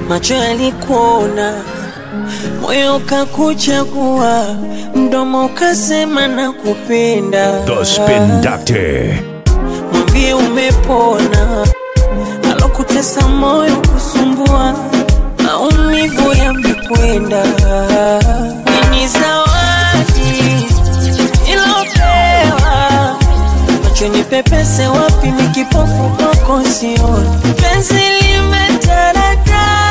macho yalikuona, moyo ukakuchagua, mdomo ukasema na kupenda. The Spin Doctor. Mwambie umepona, alokutesa moyo kusumbua, maumivu yamekwenda. Ni zawadi ilopewa macho ni pepese wapi ni kipofu kwako sioni penzi limetaradadi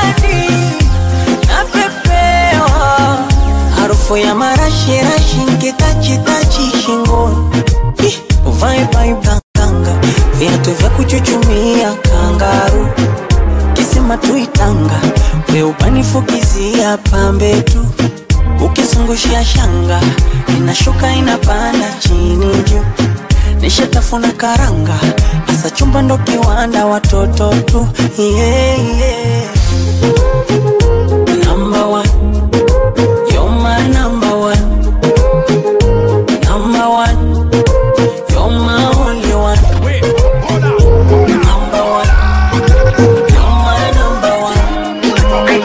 napepewa harufu ya marashirashi nkitachitachi shingoni Ih, uvae baibanganga viatu vya kuchuchumia kangaru kisima tuitanga weubanifukizia pambe tu ukizungushia shanga inashuka inapanda chini juu nishatafuna karanga asa chumba ndo kiwanda watoto tu yeah, yeah. Number one. You're my number one. Number one. You're my only one. Number one. You're my number one.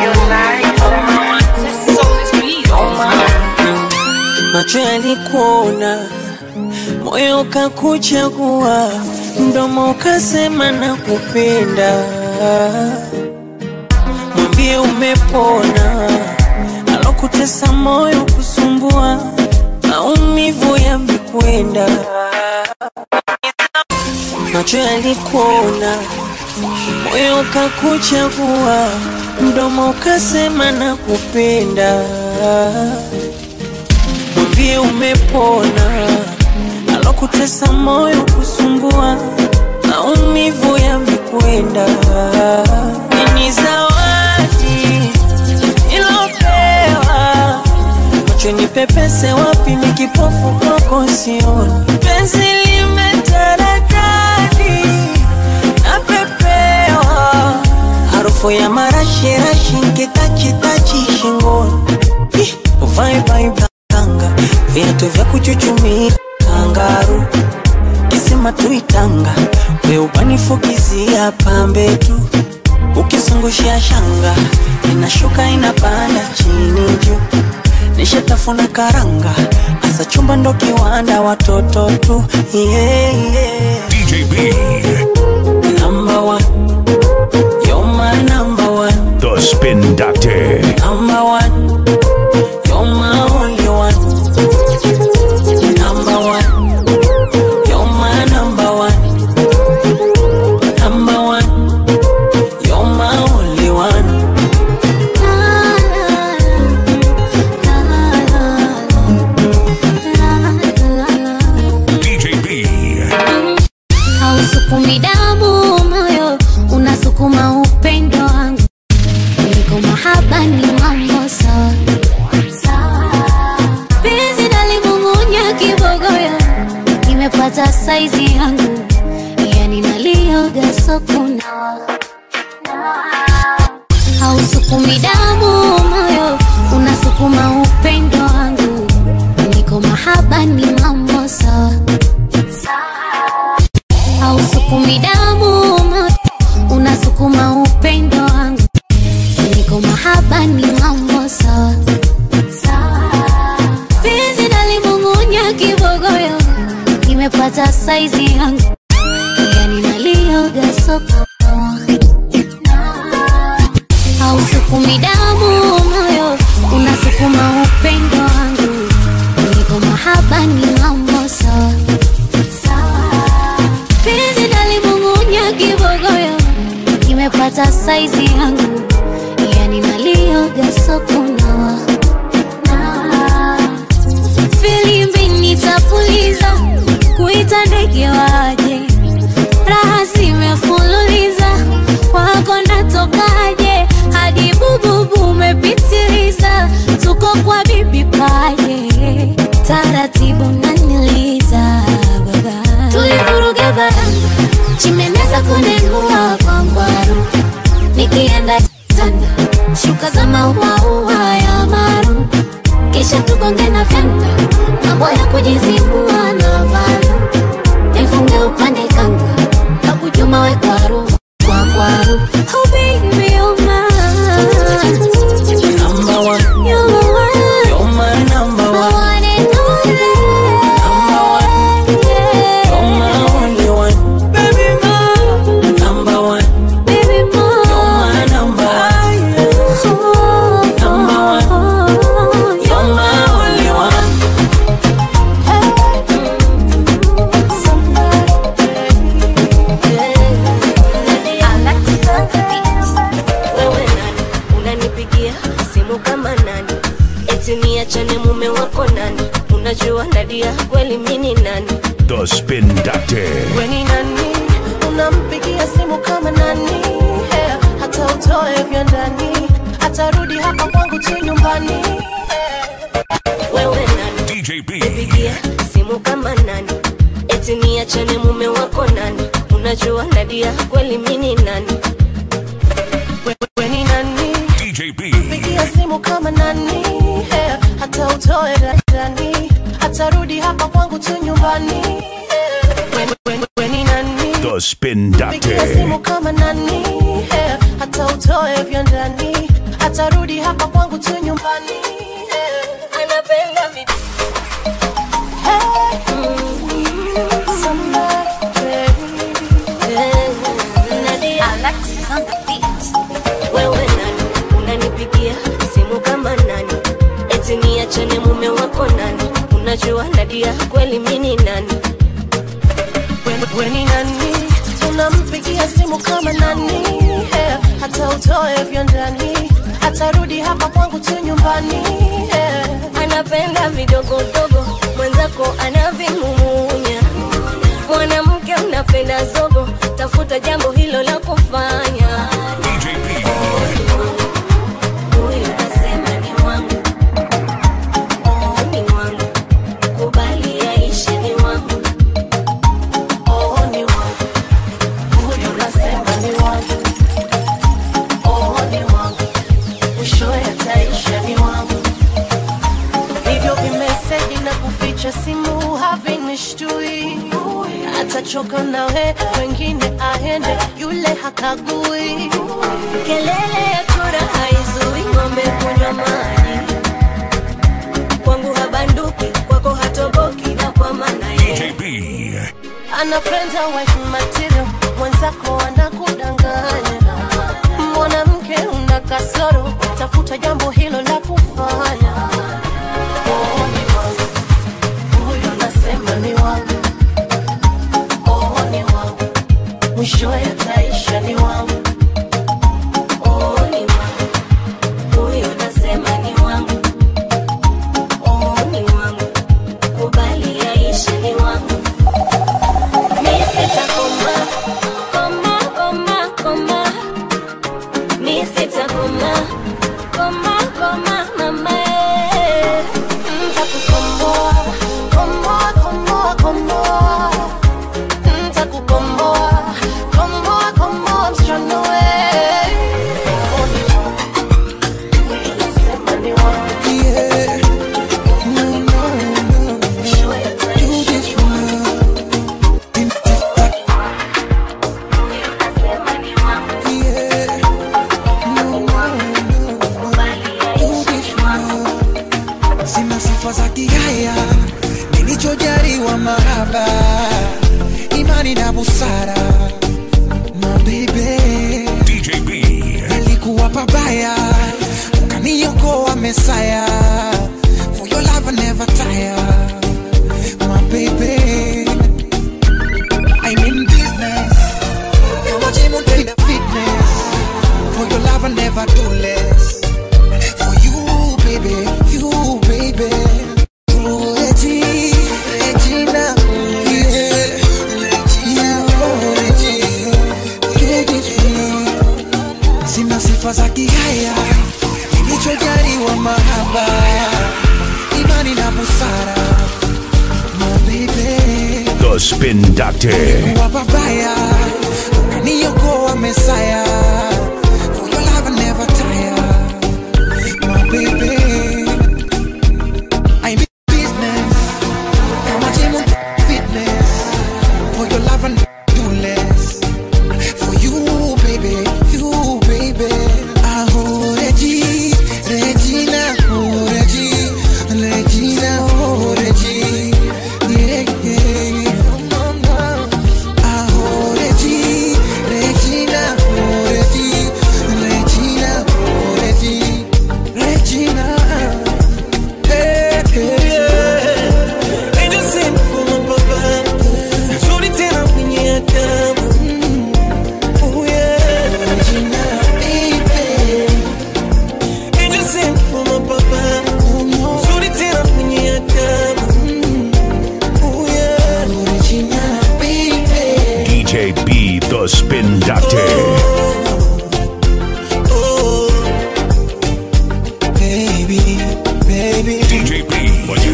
Macho yalikuona, moyo ukakuchagua, mdomo ukasema na kupenda. Mwambie umepona, alokutesa moyo kusumbua, maumivu yamekwenda. Macho yalikuona, moyo ukakuchagua, mdomo ukasema na kupenda. Mwambie umepona, alokutesa moyo kusumbua, maumivu yamekwenda. Ni zawadi ilopewa, macho ni pepese wapi, ni kipofu kwako sioni. Penzi limetaradadi, napepewa harufu ya marashirashi nkitachitachi shingoni Ih, uvae baibanga viatu vya kuchuchumia kangaru kisima tuitanga weubanifukizia pambe tu ukizungushia shanga inashuka inapanda chini juu nishatafuna karanga asa chumba ndo kiwanda watoto tu yeah, yeah. DJ B. Number one. You're my number one. The Spin Doctor. Number one, you're my only one. Number one, you're my number one. Number one, you're my only one. DJ B. hausukumi damu moyo unasukuma upendo wangu kuliko mahaba ni mambo sawa sawa. penzi nalimung'unya kibogoyo nimepata saizi yangu yani nalioga sokunawa hausukumi damu moyo unasukuma upendo wangu niko mahaba ni mambo sawa hausukumi damu moyo unasukuma upendo wangu niko mahaba ni mambo sawa penzi nalimung'unya kibogoyo nimepata saizi yangu yani nalioga soko hausukumi damu moyo unasukuma upendo wangu niko mahaba ni mambo sawa penzi nalimung'unya kibogoyo nimepata saizi yangu yani nalioga sokunawa filimbi nitapuliza kuita ndege waje raha zimefululiza kwako natokaje hadi bububu umepitiliza tuko kwa bibi paje taratibu naniliza baba tulivuruga baranga chimeneza kunengua kwa ngwaru nikienda tanda shuka za mauaua ya maru kisha tugonge na vyanda mambo ya kujizibua na valu nifunge upande kanga kakujuma we kwaru kwa kwaru oh baby oh my wako nani unajua nadia kweli mini nani The Spin Doctor. weni nani unampigia simu kama nani yeah. hata utoe vya ndani atarudi hapa kwangu tu nyumbani yeah. wewe nani DJ B. pigia simu kama nani eti niachane mume wako nani unajua nadia kweli mini nani We- weni nani DJ B. pigia simu kama nani yeah. hata utoe vya ndani atarudi hapa kwangu tu nyumbani yeah. Weni- weni- weni nani The Spin pigia simu Doctor. kama nani yeah. hata utoe vya ndani atarudi hapa kwangu tu nyumbani yeah. anapenda vitu wewe nani unanipigia simu kama nani eti niachane mume wako nani unajua nadia kweli mini nani weni nani unampigia simu kama nani yeah. hata utoe vya ndani atarudi hapa kwangu tu nyumbani yeah. anapenda vidogodogo mwenzako anavimumunya mwanamke unapenda zogo tafuta jambo hilo la kufanya DJ B. huyu nasema ni wangu oh, ni wangu kubali aishe ni wangu Oh, ni wangu. Huyu nasema ni wangu. Oh, ni wangu. Mwishowe ataisha ni wangu. Hivyo vimeseji na kuficha simu havinishtui. Atachoka nawe, wengine aende, yule hakagui. kelele ya chura haizui ng'ombe kunywa maji kwangu habanduki kwako hatoboki na kwa maana ye DJ B. anapenda wife material, mwenzako anakudanganya. Mwanamke una kasoro, tafuta jambo hilo la kufanya. Oh, ni wangu. Huyo nasema ni wangu. Oh, ni wangu. Mwishowe ataisha ni wangu. Oh, ni wangu. Huyo nasema ni wangu. Oh, ni wangu. Kubali aishe ni wangu. Mi sitakoma, koma, koma, koma. Mi sitakoma, koma, koma, mama, eh. Ntakukomboa, komboa, komboa, komboa. Ntakukomboa, komboa, komboa, msichana we. Oh, ni wangu. Huyo nasema ni wangu. Yeah. No, no, no. Do this for Yeah. No, no, no. Do this for Sina sifa za kihaya, nilichojaliwa mahaba, imani na busara, mabebe DJ B. nilikuwa pabaya ukaniokoa mesaya for your love I never tire my baby I'm in business kama gym unaenda fitness for your love I never do less for you baby you baby Ooh, Regi, Regina, yeah, Regina, oh, Regina, yeah, yeah. sina sifa za kihaya nilichojaliwa mahaba imani na busara mabebe The Spin Doctor. kuwa babaya ukaniokoa mesaya for your love I never tire my baby I'm in business kama gym and fitness for your love I do less for you baby you baby oh Regi Regina oh Regi Regina oh Regi yeah yeah oh Regi Regina oh Regi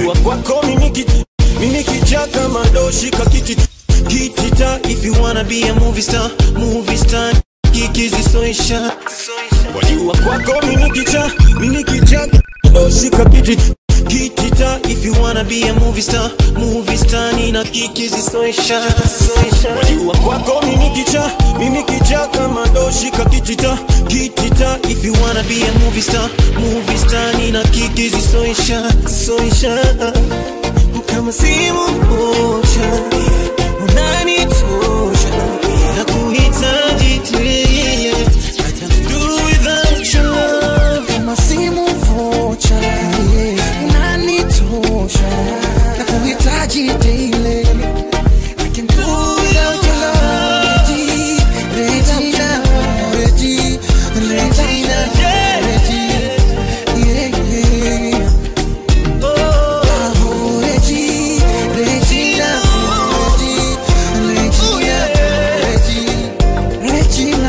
wajua kwako mimi ki- mimi kichaka madoshi kakiti kitita if you wanna be a movie star movie star kikizisoisha wajua kwako mimi kicha mimi kichaka madoshi kakiti kitita if you wanna be a movie star movie star nina kikizisoisha wajua kwako mimi kicha mimi kichaka madoshi kakitita kitita if you wanna be a movie star movie star nina kikizisoisha soisha kama simu moja unanitosha na kuhitaji tele I can't do without your love kama simu vocha yeah. unanitosha na kuhitaji daily I can do without your love Regina, Regina, Regina, Regina, yeah, yeah. Oh, Regi, Regina, Regi, Regina, Regina,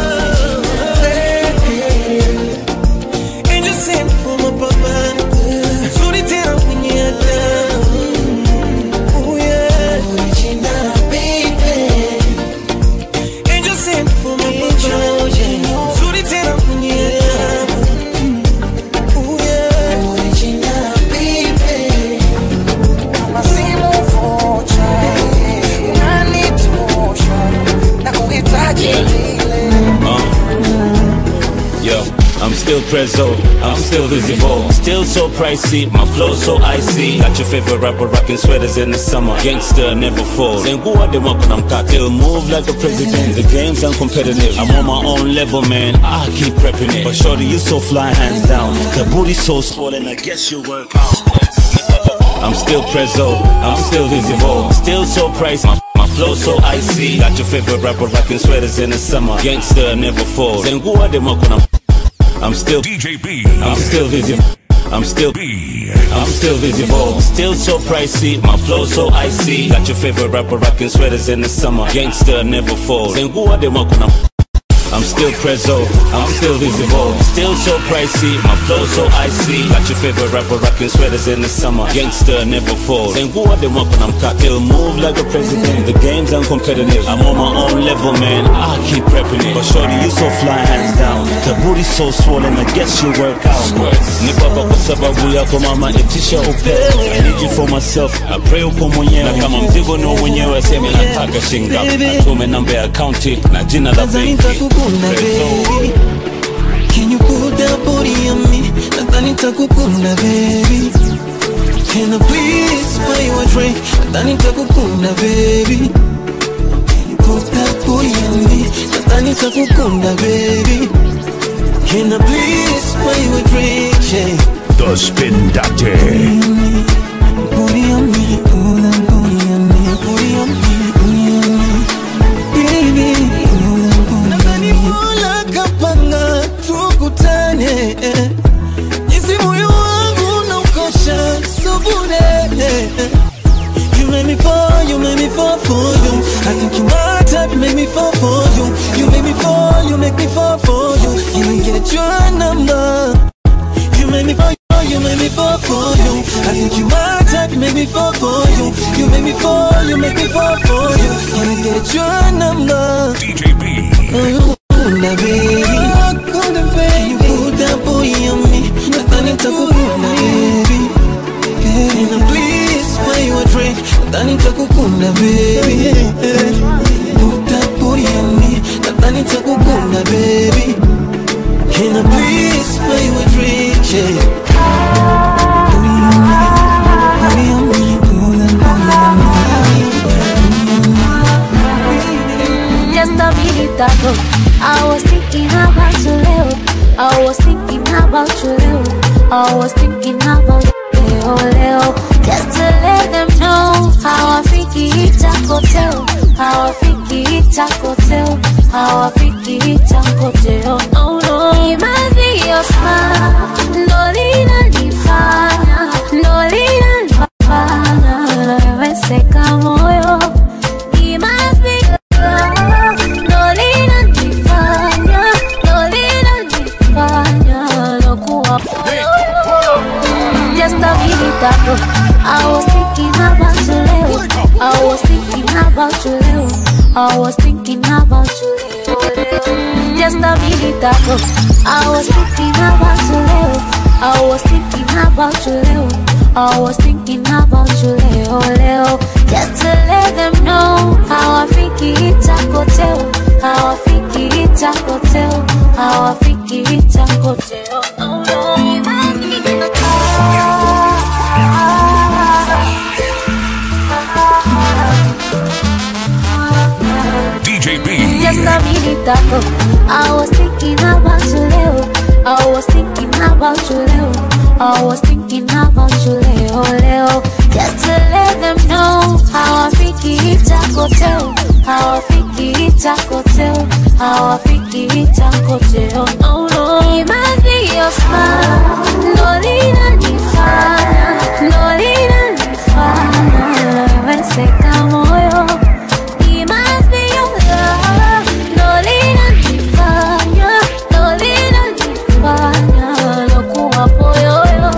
Regina. Angel sent for my papa Nzuri tena kwenye adamu Oh yeah Regina, baby. Angel sent for my papa Nzuri tena kwenye adamu Oh yeah Regina, baby. Kama simu vocha, unanitosha na kuhitaji daily. Yo, I'm still prezzo, I'm still visible, still so pricey, my flow so icy. Got your favorite rapper rocking sweaters in the summer, gangster never falls. And who are they walking on cock? Still move like a president. The game's uncompetitive. I'm on my own level, man. I keep prepping it, but shorty, you so fly, hands down. The booty so swollen, I guess you work out. I'm still prezzo, I'm still visible, still so pricey. My, my flow so icy. Got your favorite rapper rocking sweaters in the summer, gangster never falls. And who are they walking on? I'm still DJ B. I'm still visible. I'm still B. I'm still visible. Still so pricey. My flow so icy. Got your favorite rapper rocking sweaters in the summer. Gangster never falls. And who are they walking up? I'm still prezzo, I'm still visible. Still so pricey, my flow so icy. Got your favorite rapper rocking sweaters in the summer. Gangster never falls. And who are they walking? I'm cock. Still move like a president. The game's uncompetitive. I'm on my own level, man. I keep prepping it. But shorty, you so fly, hands down. The booty so swollen, I guess you work out. Ni baba kwa sababu yako mama, itisha upepo. I need you for myself. I pray upo mwenyewe. Na kama mzigo ni mwenyewe, sema nataka shingapi. Atume namba ya akaunti na jina la Nadhani benki. nitakukunda baby Can you put that booty on me Nadhani nitakukunda baby Can I please buy you a drink Nadhani nitakukunda baby Can you put that booty on me Nadhani nitakukunda baby Can I please buy you a drink yeah The Spin Doctor. Booty on me, ooh, that booty on me, booty on me, booty on me, baby, ooh, that booty on me. Nadhani Mola kapanga tukutane, jinsi moyo wangu unaukosha, so bure. You make me fall, you make me fall for you. I think you my type, you make me fall for you. You make me fall, you make me fall for you. Can I get your number? You make me fall, you make me fall for you. I think you my type, you make me fall for you. You make me fall, you make me fall for you. Can I get your number? DJ B. Kuna baby, kuna baby. You put that boy on me. Nadhani nitakukuna baby. Can I please buy you a drink? Nadhani nitakukuna baby. Put that boy on me. Nadhani nitakukuna baby. Can I please buy you a drink? Yeah. Just a minute ago, I was thinking about you, Leo. I was thinking about you, Leo. I was thinking about Leo, Leo. Just to let them know how I think it's a hotel. How I think it's a hotel. How I think it's a hotel. No, no. It must be your smile. No, linanifanya. No, linanifanya. Nawezeka moyo. It must be your love. No, linanifanya. No, linanifanya. Nakuwa moyo. Just a minute ago, I was thinking about you, Leo. I was thinking about you, Leo. I was thinking about you, Leo. Leo. Just a minute ago, I was thinking about you, Leo. I was thinking about you, Leo. I was thinking about you, Leo, Leo. Just to let them know how I think it's a hotel. How I think it's a hotel. How I think it's a hotel. Oh, no, you might be gonna DJ B. Just a minute ago, I was thinking about you, Leo. I was thinking about you, Leo. I was thinking about you, Leo, Leo. Just to let them know how I think it's a hotel. How I think it's a hotel. How I think it's a hotel. No, no, it must be your smile. No, lina nifana. No, lina nifana. Naweseka moyo. It must be your love. No linanifanya, no linanifanya lokuwa poyoyo.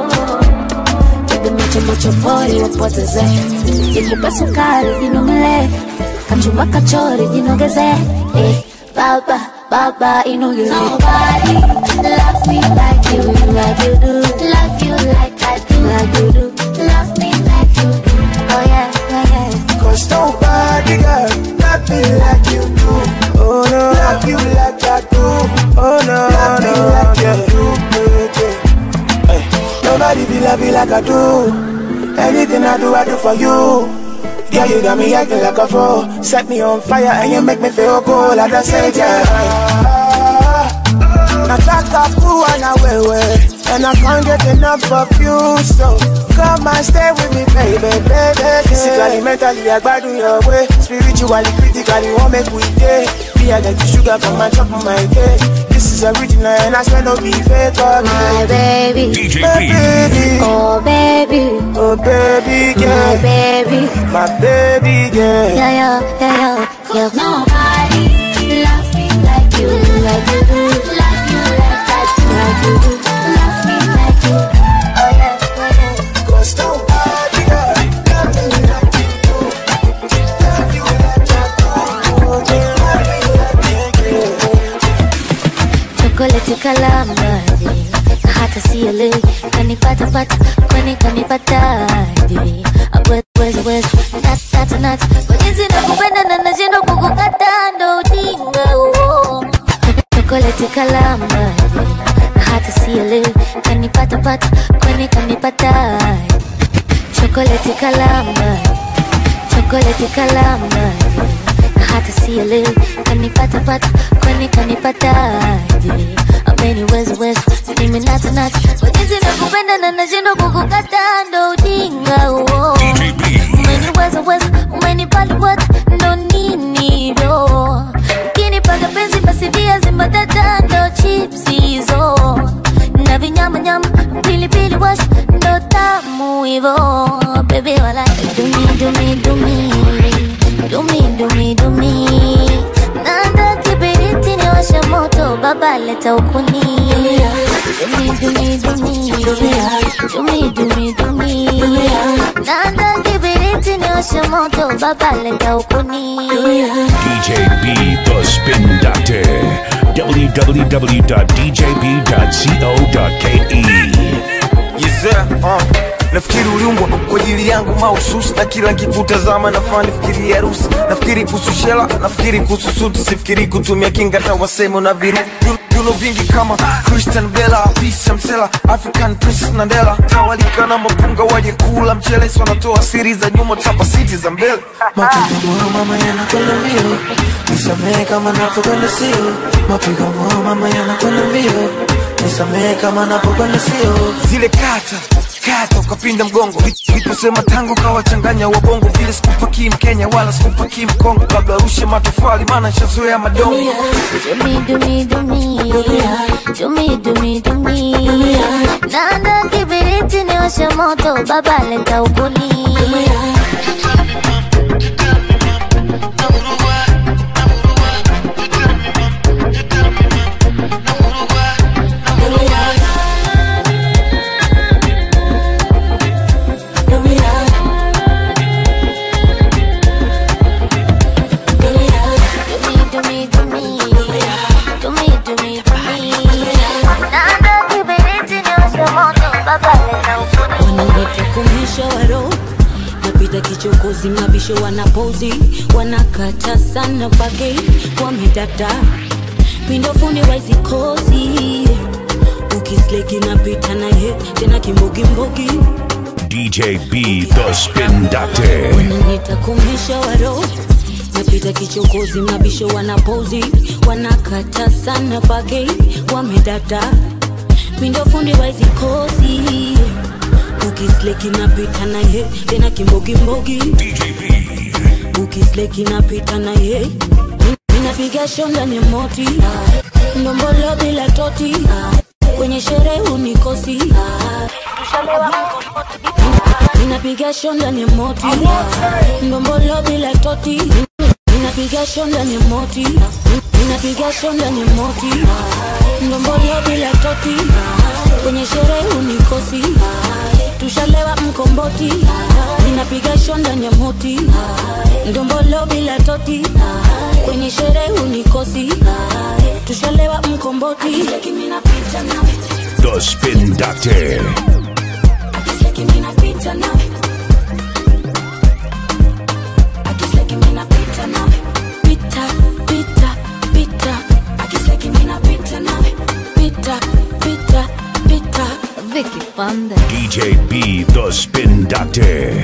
Bebe macho macho pori wapoteze, nikupe sukari jinomele, kachumba kachori jinogeze, eh, baba baba inogeze. Nobody loves me like you, like you do, love you like I do, like you do, love me like you do. Oh yeah, yeah, yeah. Cause nobody girl love me like you do. Oh no, love you like I do. Oh no, love me no, like yeah. you do. Yeah, yeah. Hey, nobody be love you like I do. Anything I do, I do for you. Yeah, you got me acting like a fool. Set me on fire and you make me feel cool. I just say, yeah. Nataka kuwa na wewe And I can't get enough of you So come and stay with me baby, baby Physically, mentally, I gbadun your way Spiritually, critically, won't make we day Me, I get the sugar from my top of my cake This is original and I swear no be fake oh, My baby, DJ My B. baby, oh baby, oh baby my girl baby. My baby girl Yeah, yeah, yeah, yeah, yeah. Nobody loves me like you, like you do. Love you like I do, like you do. Love me like you do. Oh yeah, oh yeah. Cause nobody girl love me like you do Love you like I do Oh, yeah, love me like you do chokoleti kalamaji hata sielewi kanipata pata kwani kanipataje awezwez natanat kwa jinsi nakupenda na nashindwa kukukata ndo ujinga huo chokoleti kalamaji hata sielewi kanipata pata kwani kanipataje chokoleti kalamaji chokoleti kalamaji hata sielewi kanipatapata kwani kanipataje ameniwezaweza mimi natanata kwa jinsi nakupenda na nashindwa kukukata ndo ujinga huo DJ B. umeniwezaweza umenipaliwata ndo nini ndo ukinipaga penzi basi viazi mbatata ndo chips hizo na vinyamanyama pilipili wash ndo tamu hivo bebi wala dumi dumi dumi dumi dumi dumi nanda kibiriti ni washa moto baba leta ukuni dumi dumi dumi dumi dumi dumi nanda kibiriti ni washa moto baba leta ukuni DJ B, the Spin Doctor. www.djb.co.ke. Yezea, uh. Nafikiri uliumbwa kwa ajili yangu mahususi na kila nkikutazama nafaa nifikiri harusi nafikiri kuhusu shela nafikiri kuhusu suti sifikiri kutumia kinga hata waseme una viru viuno vingi kama Christian Bella Pisa Msela African Princess Nandela tawalika na mapunga waje kula mchele si wanatoa siri za nyuma tapa siti za mbele Mapigo moyo mama yanakwenda mbio, nisamehe kama napokwenda sio. Mapigo moyo mama yanakwenda mbio, nisamehe kama napokwenda sio. zile kata kata ukapinda mgongo liposema tango kawachanganya wabongo vile sikupakii mkenya wala sikupakii mkongo labda rushe matofali maana nshazoea madongo Dumi dumi dumi dumi dumi dumi nanda kibiriti ni washa moto baba leta ukuni nitakumisha waro napita kichokozi mabisho wanapozi wanakata sana pake wamedata mindofundi waizikozi ukisleki napita naye tena kimbogimbogi DJ B, the Spin Doctor. nitakumisha waro napita kichokozi mabisho wanapozi wanakata sana pake wamedata mindofundi waizikozi ukisleki napita naye tena kimbogimbogi DJ B, ukisleki napita naye ninapiga shonda ni moti ndombolo bila toti kwenye sherehe unikosi ninapiga shonda ni moti ndombolo bila toti ninapiga shonda ni moti ninapiga shonda ni moti ndombolo bila toti kwenye sherehe unikosi tushalewa mkomboti ninapiga shonda ni moti ndombolo bila toti kwenye sherehe unikosi tushalewa mkomboti the Spin Doctor. Pita, pita, pita. Pita, pita, pita. Vicky Panda. DJ B, the Spin Doctor.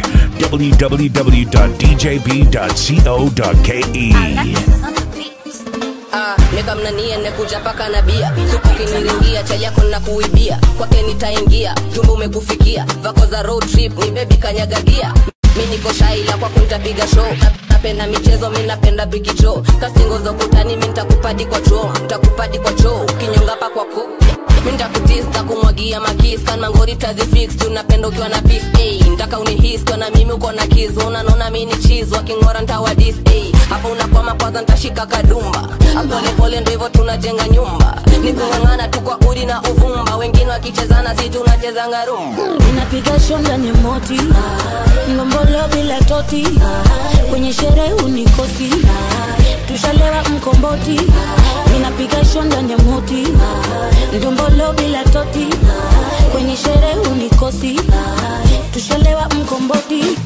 www.djb.co.ke. Ah, neka mnanie nekuja paka na bia suku kiniringia cha yako na kuibia kwake nitaingia jumba umekufikia vako za road trip ni bebi kanyagagia mi niko shaila kwako nitapiga show Na- napenda michezo mi napenda bikicho kastingo za ukutani mi nitakupadi kwa choo nitakupadi kwa choo ukinyonga pa kwako mi nitakutista kumwagia makis kana ngori tazifix tunapenda ukiwa na beef hey, ntaka unihis kwa na mimi uko na kiz unanona mi ni cheese wakingora ntawadis hey, hapo unakwama kwanza ntashika kadumba apolepole ndo hivyo tunajenga nyumba nikung'ang'ana tu kwa udi na uvumba wengine wakichezana si tunachezanga rumba ninapiga shonda ni moti ndombolo bila toti kwenye sherehe unikosi tushalewa mkomboti ninapiga shonda ni moti ndombolo bila toti kwenye sherehe unikosi tushalewa mkomboti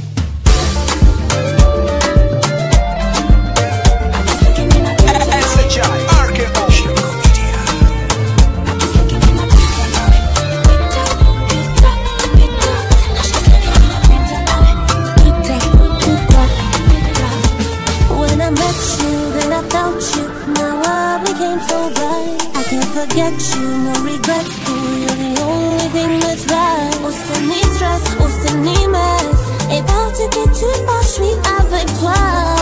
When I met you, then I felt you. My world became so bright. I can't forget you, no regrets. Ooh, you're the only thing that's right. Oh, c'est ni stress, oh, c'est ni mess. Et parti que tu pars, je suis avec toi.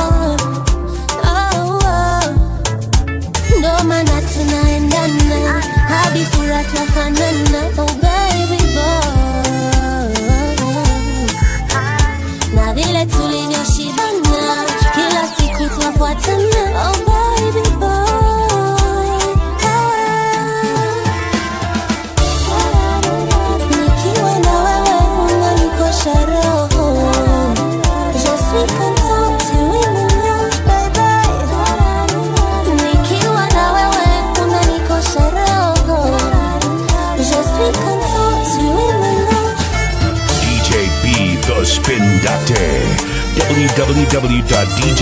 Oh, oh. Ndo maana tunaendana hadi sura twafanana. Oh, baby boy na vile tulivyoshibana kila siku twafuatana oh baby boy nikiwa na wewe unanikosha roho je suis contente tu es mon ange baby nikiwa na wewe unanikosha roho je suis contente tu es mon ange DJ B, the Spin Doctor. www.djb.co.ke.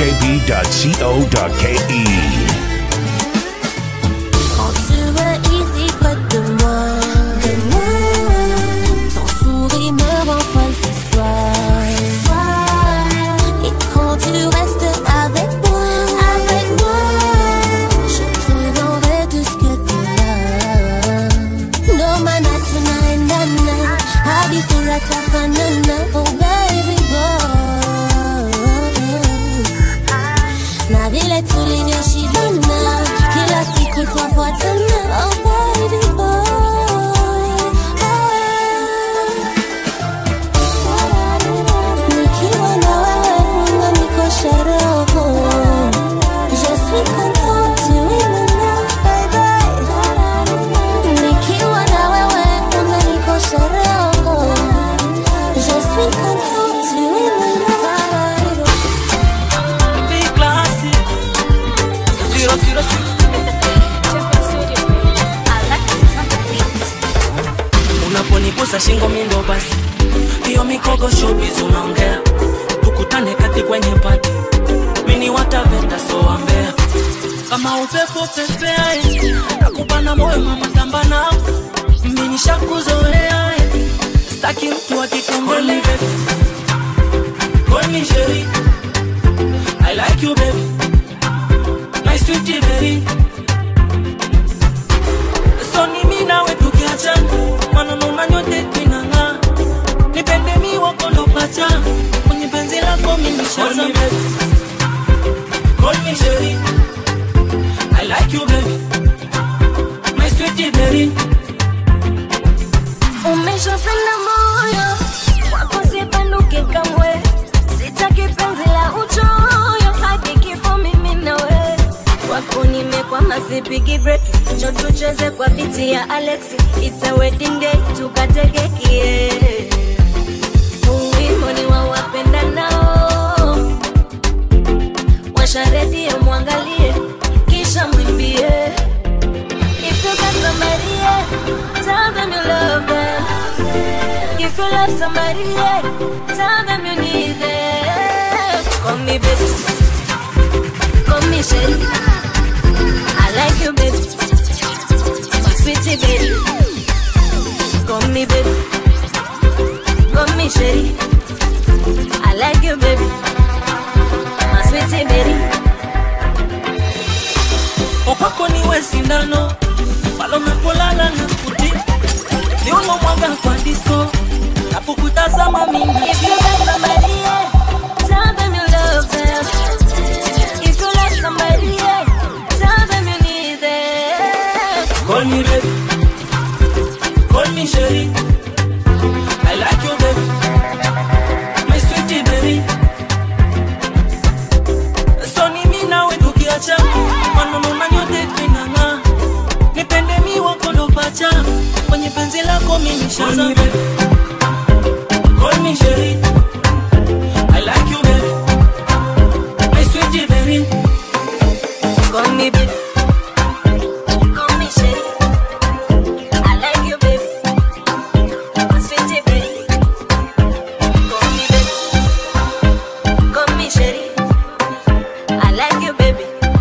Quand tu es ici près de moi, de moi, ton sourire me rend folle ce soir. Et quand tu restes avec moi, avec moi, je te donnerai tout ce que tu as. No maana tunaendana hadi sura tafanana, oh baby boy na vile tulivyoshibana kila siku twafuatana oh baby boy nikiwa na wewe unanikosha roho je suis contente tu es mon ange baby nikiwa na wewe unanikosha roho je suis contente tu es mon ange Big classy. Zero, zero, zero. mikogo showbiz unaongea tukutane kati kwenye pati mini wataveta soambea kama upepo pepeae nakubana moyo mama tamba nao mini shakuzoea staki mtu akikongole Call me Sherry I like you baby My sweetie berry So ni mimi nawe tukiachana maneno na nyote tinang'aa nipende mi wako ndo pacha kwenye penzi lako mimi nishaza Call me Sherry I like you baby My sweetie berry umeshapenda moyo wako sipenduke kamwe sitaki penzi la uchoyo hadi kifo mimi nawe wako nimekwama sipigi break cho tucheze kwa biti ya alexi it's a wedding day tukatekekie uwimbo ni wa wapenda nao washa redio mwangalie kisha mwimbie If you got somebody, yeah, tell them you love them. If you love somebody, yeah, tell them you need them. Call me baby, call me Sherry. I like you, baby, my sweetie baby. Call me baby, call me Sherry. I like you, baby, my sweetie baby. opako niwe sindano palo napolala na kuti niumo mwaga kwa disco napokutazama mimi If you got somebody, yeah, tell them you love them. If you love somebody, yeah, tell them you need them. Call me baby Call me Sherry I like you baby My sweetie baby So ni mimi nawe tukiacha maneno na nyote tinang'aa nipende mi wako ndo pacha kwenye penzi lako mimi shaza baby Call me Sherry I like you baby My sweetie baby Call me baby. Call me Sherry. I like you, baby. My sweetie baby. Call me baby. Call me Sherry. I like you, baby.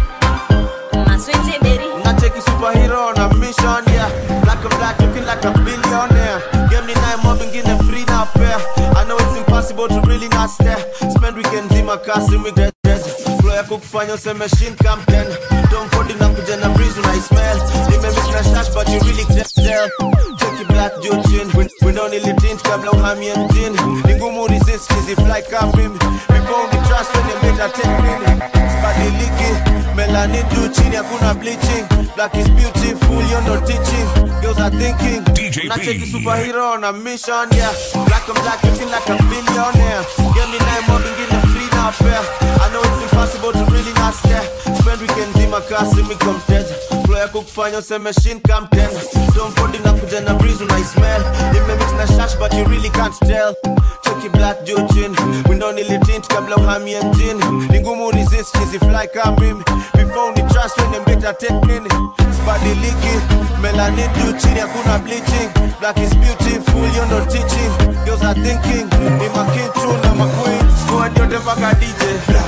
My sweetie baby. Nacheki superhero on a mission, yeah. Black and black, looking like a billionaire. Game ni naye mob ingine free na pair. I know it's impossible to really not stare. Spend weekend zima kasi we get ready. Flow yako kufanya useme shin come ten. Don't fold na kuja na breeze una smell. Nimemix na shash but you really can't tell. Check it black juu chin. We, we don't need tint kabla uhamie mjini. Ni ngumu resist chizi fly kama mimi. Before ni trust when you make that take minute. Sibadiliki melanin juu chini hakuna bleaching black is beautiful you're not teaching girls are thinking DJ nacheki B. superhero on a mission yeah black and black looking like a billionaire give me nine more ingine free na fair I know it's impossible to really not stare spend weekend zima kasi mi mteja flow yako kufanya useme shin come ten don't fold na kuja na breeze una smell imemix na shash but you really can't tell cheki black juu chini window nilitint kabla uhamie mjini ni ngumu resist chizi fly kama mimi before ni trust when mbeta take nini sibadiliki melanin juu chini hakuna bleaching black is beautiful you're not teaching girls are thinking ni makin tu na maqueen squad yote mpaka DJ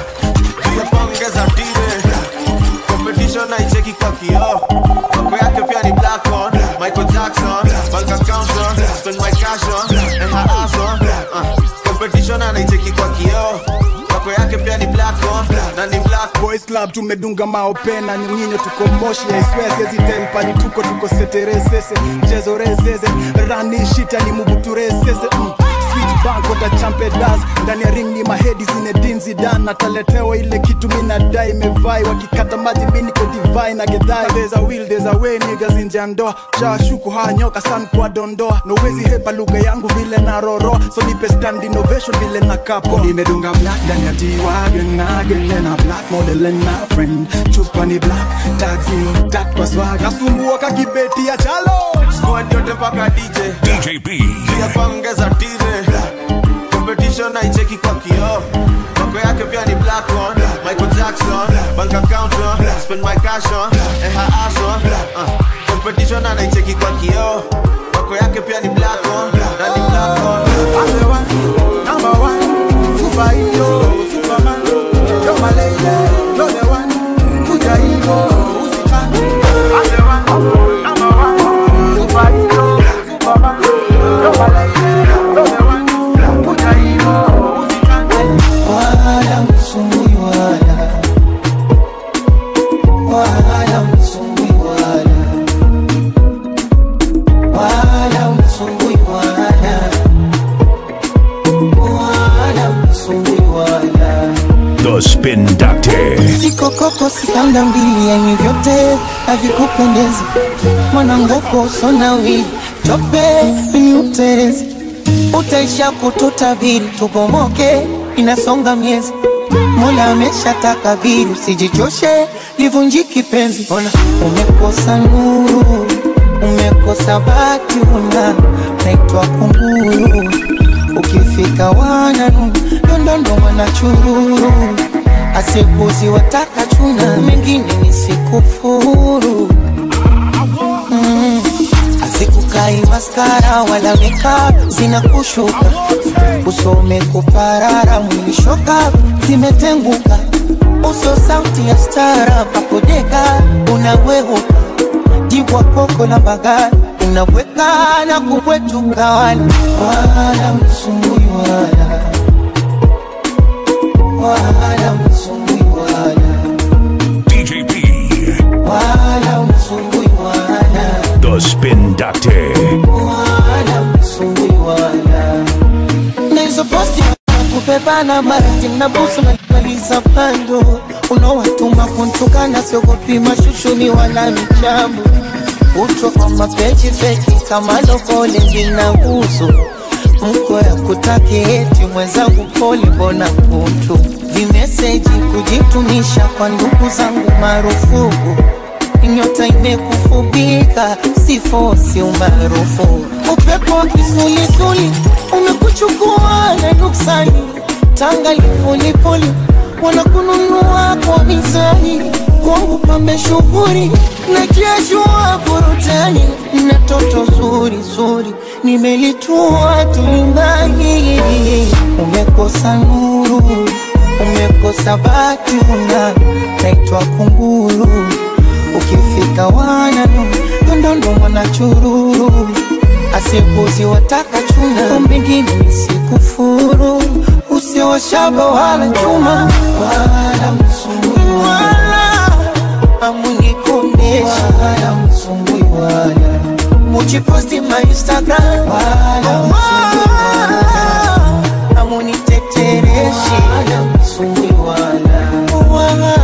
tuyapongeza dire competition naicheki kwa kioo Wako yake pia ni black on Michael Jackson Bank account on Spend my cash on And her ass on uh, Competition anaicheki kwa kioo Wako yake pia ni black on Na ni black boys club tumedunga maopena nyinyo tuko moshi aiswesezi tempani tuko tuko seteresese mchezo rezeze rani shita ni mubuturesese mm. Sweet bank wata champedas ndani ya ring ni mahedi zinedin zidan nataletewa ile kitu minadai mevai wakikata maji mini ko divai na gedhai there's a will there's a way niggas nje ya ndoa shawashuku haya nyoka san kwa dondoa nowezi hepa lugha yangu vile na roro so nipe stand innovation vile na kapo nimedunga black ndani ya G-Wagon nagele na black model and my friend chupa ni black taxi tak kwa swag nasumbua kakibeti ya chalo Squad yote mpaka DJ DJ B. tuyapongeza tire Competition naicheki kwa kioo Wako yake pia ni black on Michael Jackson Bank account on Spend my cash on And her ass on uh, Competition anaicheki kwa kioo Wako yake pia ni black on Na ni black on Asewa, msumbui wala The Spin Doctor. sikokoko sikanda mbili yani vyote havikupendezi mwanangoko usonawili tope mini uterezi utaisha kututabiri tubomoke inasonga miezi mola amesha takabiri usijichoshe livunjiki penzi ona umekosa nuru umekosa bati una naitwa kunguru ukifika wananu dondondo mwanachururu asikuzi wataka chuna mengine nisikufuru mm. azikukai maskara wala makeup zinakushuka usome kuparara mwilishoka zimetenguka uso sauti ya stara pakodeka unaweuka jibwa koko la bagari unaweka na kubwetuka wala wala msumbui wala wala msumbui wala DJ B. wala msumbui wala The Spin Doctor. wala msumbui wala na hizo posti kupepana marati na busu maliza pando unaowatuma kuntukana siogopi mashushuni wala michambo utwa kwa mapeji feki kama lokole lina uso mko ya kutaki eti mwenzangu poli mbona kutu vimeseji kujitumisha kwa ndugu zangu marufuku nyota imekufubika sifosi umaarufu upepo wa kisulisuli umekuchukua na nuksani tanga lipolipoli wanakununua kwa mizani kwangu pambe shughuri na kiashua burutani na toto zuri zuri nimelitua tulimbani umekosa nuru umekosa bati una naitwa kunguru ukifika wananu dondondo mwanachururu asikuzi wataka chuna mbingine nisikufuru usiwashaba wala chuma wala msumbui wala amunikondesha wala msumbui wala mujiposti ma instagram wala msumbui wala amunitetereshi wala msumbui wala wala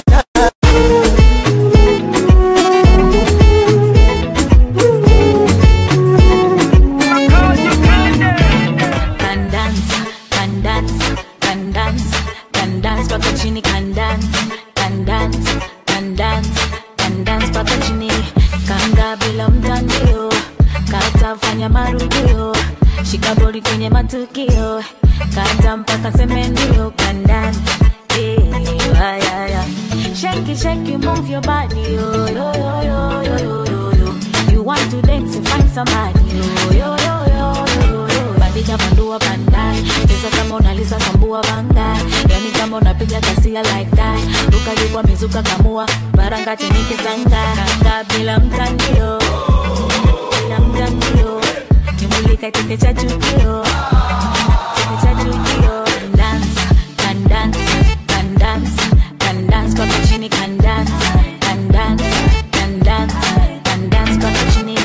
can dance, can dance, can dance, can dance mpaka chini, can dance, can dance, can dance, can dance mpaka chini, kanga bila mtandio, kata fanya marudio, shika boli kwenye matukio, kata mpaka seme ndio, can dance, yeah, ah, yeah, yeah. Shake it, shake it, move your body, yo, yo, yo, yo, yo, yo, yo, yo. You want to dance and find somebody, yo, yo, yo, yo, yo, yo. Bandika bandua bandai, cheza kama unaliza sambua bandai, yani kama unapiga kasia like that. Ruka jukwa mizuka kamua, baranga chenike sanga, kanga bila mtandio, bila mtandio. Kimulika kike cha chukio, kike cha chukio. Can dance, can dance, can dance, can dance mpaka chini, can dance, can dance, can dance, can dance mpaka chini.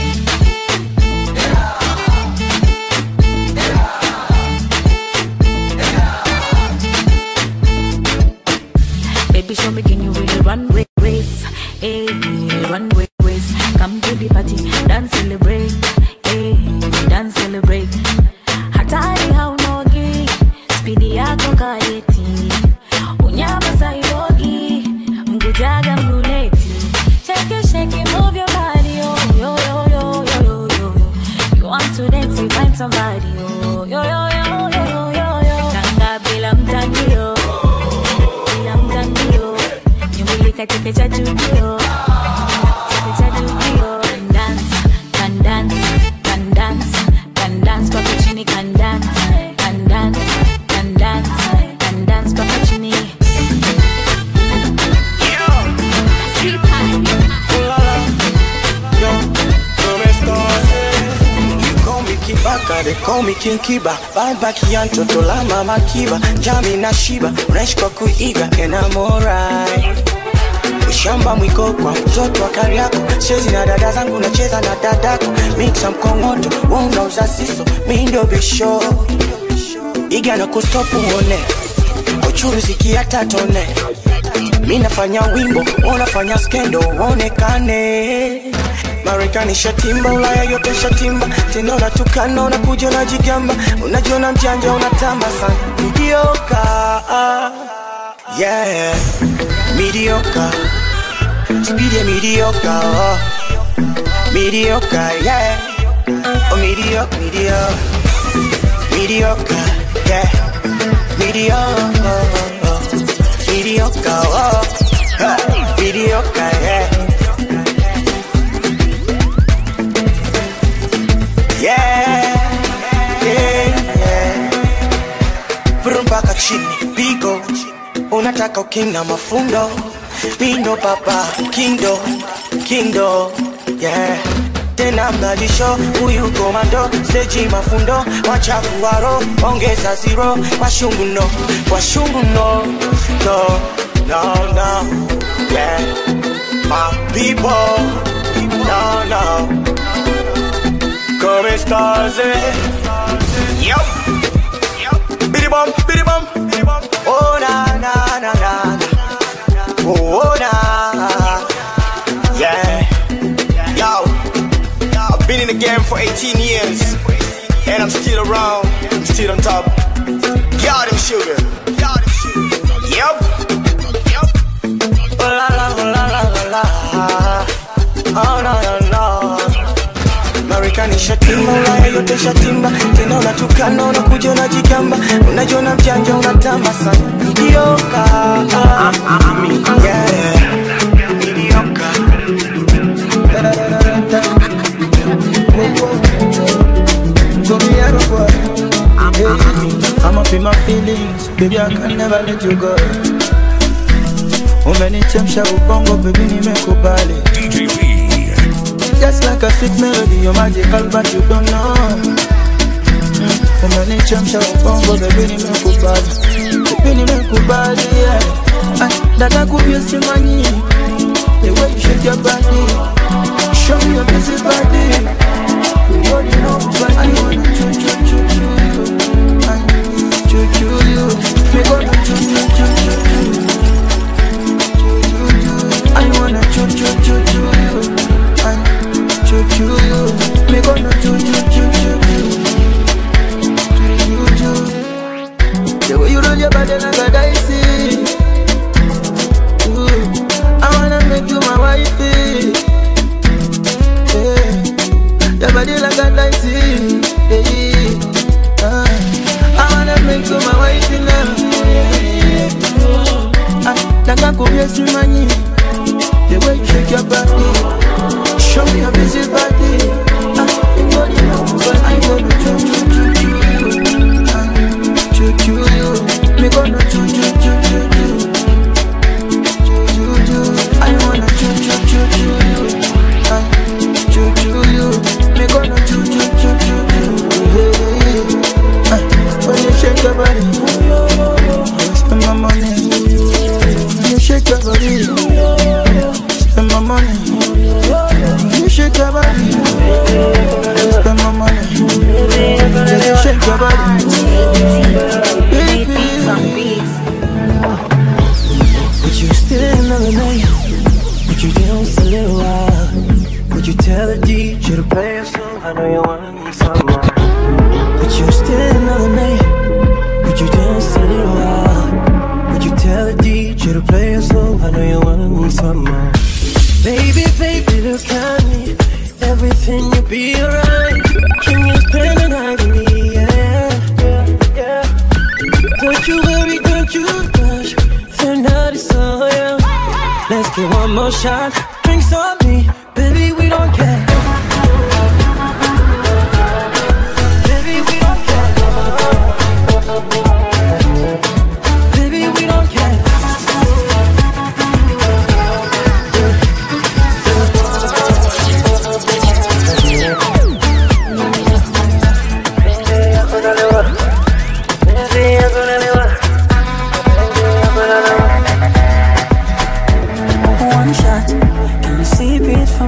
Baby, show me can you really run ra- race? Hey, run ra- race. Come to the party, dance celebrate. Hey, dance celebrate. Hatari haunogi, spidi yako kayeti. Unyama saibogi, mgujaga mguleti. Shake it, shake it, move your body, yo, yo, yo, yo, yo, yo, yo. You want to dance, you find somebody, yo, yo, yo, yo, yo, yo, yo, yo. Kanga bila mtandio bila mtandio nyumbulika cheke cha chukio cheke cha chukio Can dance, can dance, can dance, can dance mpaka chini can dance, can dance, can dance, can dance mpaka chini Call me Kibaka, they call me King Kiba Bad ya mtoto la mama Kiba Jami na Shiba, unaishi kwa kuiga and I'm alright Ushamba mwiko kwa mtoto wa Kariako Siwezi na dada zangu nacheza na dadako Mixa mkongoto, wewe unauza siso, mi ndio bisho iga na kustop uone uchuruziki hata tone mi nafanya wimbo unafanya skendo uonekane marekani shatimba ulaya yote shatimba tena unatukana unakuja unajigamba unajiona mjanja unatamba sana midioka yeah midioka speed ya midioka oh. midioka yeah oh mediocre mediocre mediocre yeah mediocre mediocre oh Ha, mediocre yeah yeah yeah yeah Brum mpaka chini pigo unataka ukina mafundo pindo papa kindo kindo yeah tena mnajisho huyu komando steji mafundo wachafu waro ongeza ziro washungu no washungu no no no no yeah my people no no come stars yo bidi bum bidi bum oh na na na na oh, oh na yeah yo I've been in the game for 18 years, and I'm still around, I'm still on top. Got him sugar. Yep. Yep. Oh la la oh la la la la. Oh no no no. Marekani shatimba, Ulaya yote shatimba, tena unatukana, unakuja unajigamba, unajiona mjanja, unatamba sana. Midioka. Yeah. Midioka. I'm up in my feelings, baby I can never let you go. Umenichemsha ubongo, baby nimekubali. Just like a sweet melody, you're magical but you don't know. Mm, Umenichemsha ubongo, baby nimekubali. Baby nimekubali, yeah. Ah, Dada kubye simanyi, the way you shake your body. Show me your busy body. You already know, but I wanna choo choo choo choo you. I choo choo you. Me gonna choo choo choo choo choo. Choo choo. I wanna choo choo choo choo you. I choo choo you. Me gonna choo choo choo choo choo. Choo choo. The way you roll your body like a dicey. Ooh, I wanna make you my wifey. Yeah. Your body like a dicey. Yeah. Uh, I wanna make you my wifey now. Yeah. Ah, Nataka kubia simanyi. The way you shake your body. Show me your busy body. Ah, you got it now, but I wanna choo choo choo choo you. Ah, choo choo you. Me gonna choo choo choo choo choo. Choo choo choo. I wanna choo choo choo choo you. Ah, choo choo you. Me gonna choo choo choo choo choo. Yeah. Ah, when you shake your body, spend my money. When you shake your body, spend my money. When you shake your body, spend my money. When you shake your body, baby. Would you stay another night? Would you dance a little while? Would you tell the DJ to play a song? I know you want some more. Would you stay another night? Would you dance a little while? Would you tell the DJ to play a song? I know you want some more. Baby, baby, look at me. Everything will be alright. Can you spend the night with me? Yeah, yeah, yeah. Don't you worry, don't you rush. The night is so young. Let's get one more shot. Drinks on me, baby, we don't care. Baby, we don't care. Baby, we don't care. One shot, can you see it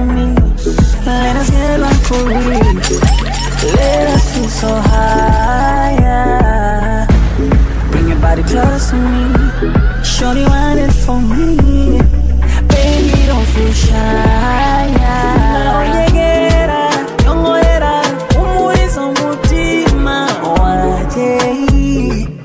to me. Shorty want it for me. Baby, don't feel shy. Naonyegera, nyongorera, umuliza umutima. Waje,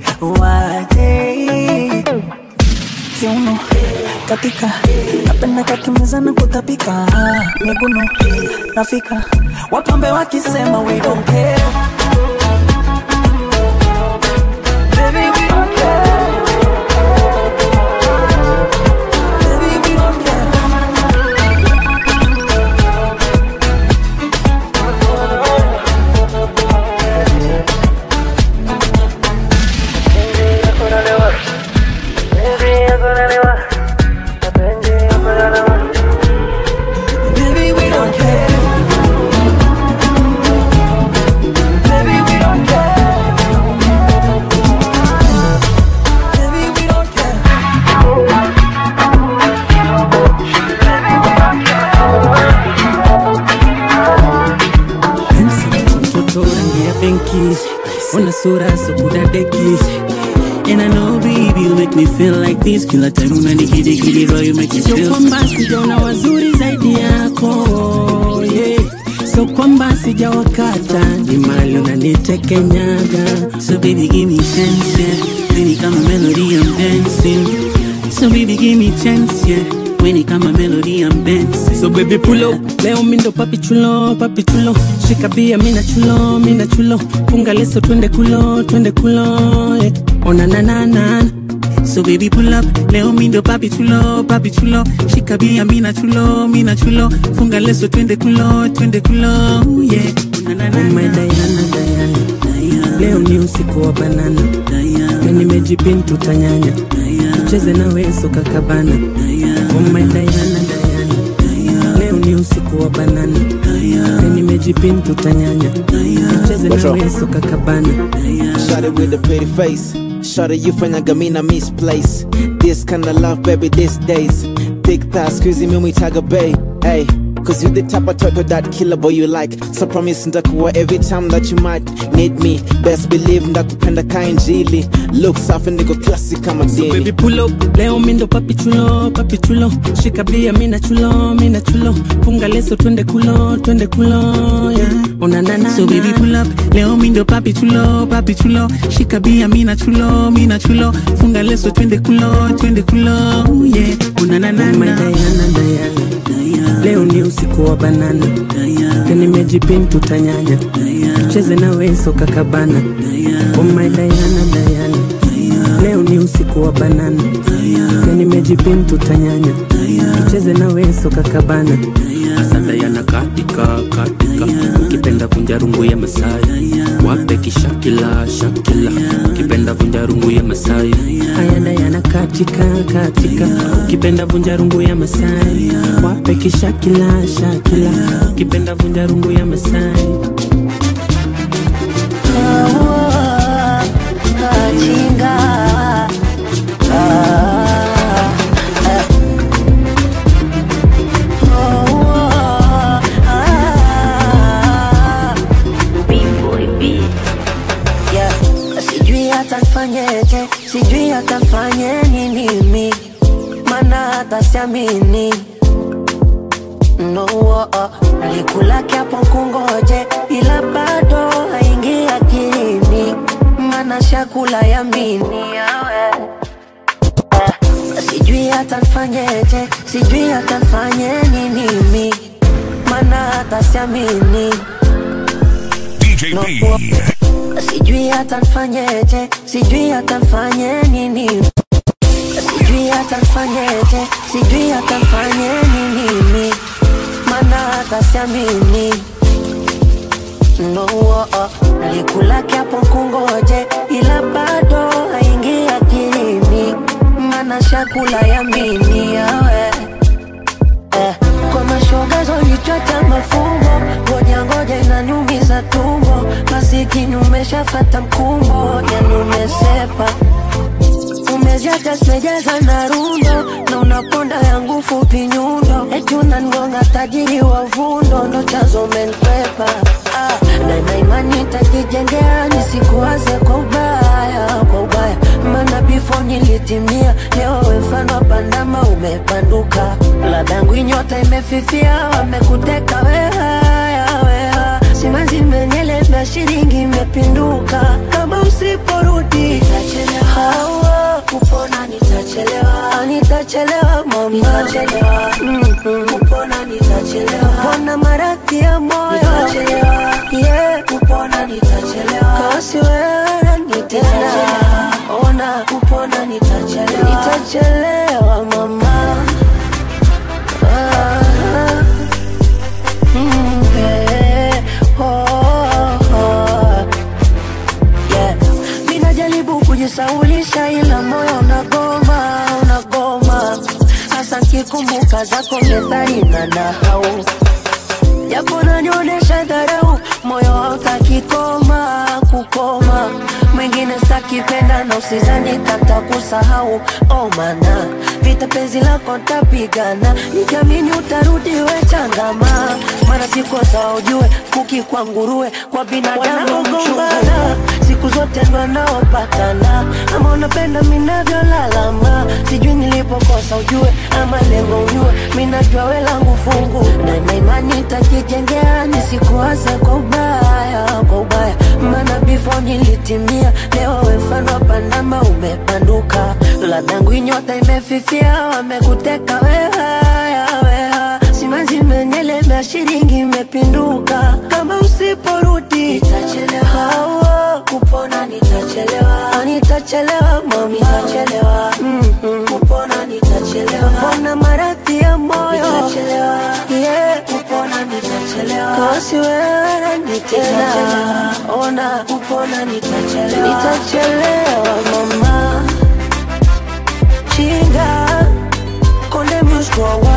waje. Kiuno, katika napenda kakimeza na kutapika miguno nafika wapambe wakisema we don't care Baby, we don't care. Baby, we don't care. Baby, we don't care. Baby, we don't care. Baby, we don't care. mtoto rangi ya benki ona sura sokudadeki And I know baby you make me feel like this Kila time unanikidikidi bro you make me Sio feel kwamba sijaona wazuri zaidi yako yeah. Sio kwamba sijawakata ni mali unanitekenyaga So baby give me chance yeah When it come a melody I'm dancing So baby give me chance yeah When it come a melody I'm dancing So baby pull up Leo mindo papi chulo, papi chulo Shika bia mina chulo, mina chulo Funga leso twende kulo, twende kulo yeah. Ona na na na So baby pull up Leo mindo papi chulo, papi chulo Shika bia mina chulo, mina chulo Funga leso twende kulo, twende kulo Yeah Oh my Diana, Diana Leo ni usiku wa banana Na nimejipin tutanyanya Tucheze na weso kakabana Oh my Diana, Diana Leo ni usiku wa banana Na nimejipin tutanyanya Tucheze na What's up? weso kakabana Shot it with a pretty face. Shot it, you fanyaga me na misplace. This kind of love, baby, these days. Big thighs, squeezing me, we tag a bay. Hey, cause you the type of turtle that killer boy you like. So promise ndakuwa every time that you might need me. Best believe ndakupenda kainjili. Look safi niko classic kama So dini. baby pull up Leo mindo papi chulo, papi chulo Shika bia mina chulo, mina chulo Funga leso twende kulo, twende kulo yeah. Ona na na So baby pull up Leo mindo papi chulo, papi chulo Shika bia mina chulo, mina chulo Funga leso twende kulo, twende kulo Yeah Una na na Oh my na Diana, Diana Leo ni usiku wa banana Na nimejipin tutanyanya Tucheze na weso kakabana Oh my Diana, Diana Leo ni usiku wa banana Na nimejipin tutanyanya Tucheze na weso kakabana Asada yana katika katika ukipenda vunja rungu ya Masai wape kishakila shakila ukipenda vunja rungu ya Masai Haya Diana katika katika Ukipenda vunja rungu ya Masai Wape kishakila shakila Ukipenda vunja rungu ya Masai Kajinga. Ah, ah. Oh, ah. Yeah. Sijui hata nifanyeje, sijui hata nifanye nini mi, mana hata siamini no, oh, oh. Nikulake hapo kungoje, ila bado haingi akilini, mana shakula ya mini yawe Sijui hata nifanyeje, sijui hata nifanye nini mi, mana hata siamini DJ no, B. oh. Sijui hata nifanyeje, sijui hata nifanye nini Sijui hata nifanyeje, sijui hata nifanye nini mi Mana hata siamini No, oh, oh. Nikulake hapo kungoje, ila bado haingi akilini Mana shakula ya mini yawe eh. Kwa mashoga zonichota mafumbo Ngoja ngoja inaniumiza tumbo Masikini umeshafata mkumbo Yani umesepa Umeziacha simejaza na rundo Na unaponda yangu fupi nyundo Eti unangonga tajiri wa vundo Ndo chazo menkwepa ah, Na na imani tajijengea Nisikuwaze kwa ubaya Kwa ubaya Mana before nilitimia leo we mfano wa pandama umepanduka ladangu inyota imefifia wamekuteka weha weha simanzi menyeleva shilingi imepinduka kama usiporudi nitachelewa kupona nitachelewa nitachelewa mama nitachelewa mm-hmm. kupona nitachelewa kupona maradhi ya moyo nitachelewa yeah kupona nitachelewa kasi wewe nitena ona kupona nitachelewa nitachelewa mama ah, mm, eh, oh, oh. Yeah. Ninajaribu kujisaulisha ila moyo unagoma, unagoma hasa nkikumbuka zako methali na nahau japo nanionyesha dharau, moyo hautaki koma kukoma, mwingine stakipenda na usizani kata kusahau. Oh mana vita penzi lako tapigana, nikiamini utarudi we changama, maana sikosa ujue kuki kwa nguruwe kwa binadamu mchungana siku zote ndo anaopatana, ama unapenda minavyolalama, sijui nilipokosa ujue, ama lengo ujue, minajua we langu fungu na na imani nitakijengea, nisikuase kwa ubaya, kwa ubaya, maana before nilitimia, leo we mfano wa pandama umepanduka, ladangu inyota imefifia, wamekuteka weha, weha, simanzi menyeleva shilingi imepinduka, kama usiporudi nitachelewa kupona nitachelewa nitachelewa mami nitachelewa mm-hmm. kupona nitachelewa kupona maradhi ya moyo nitachelewa yeah kupona nitachelewa kasi wewe nitena ona kupona nitachelewa nitachelewa mama chinga konde mshkwa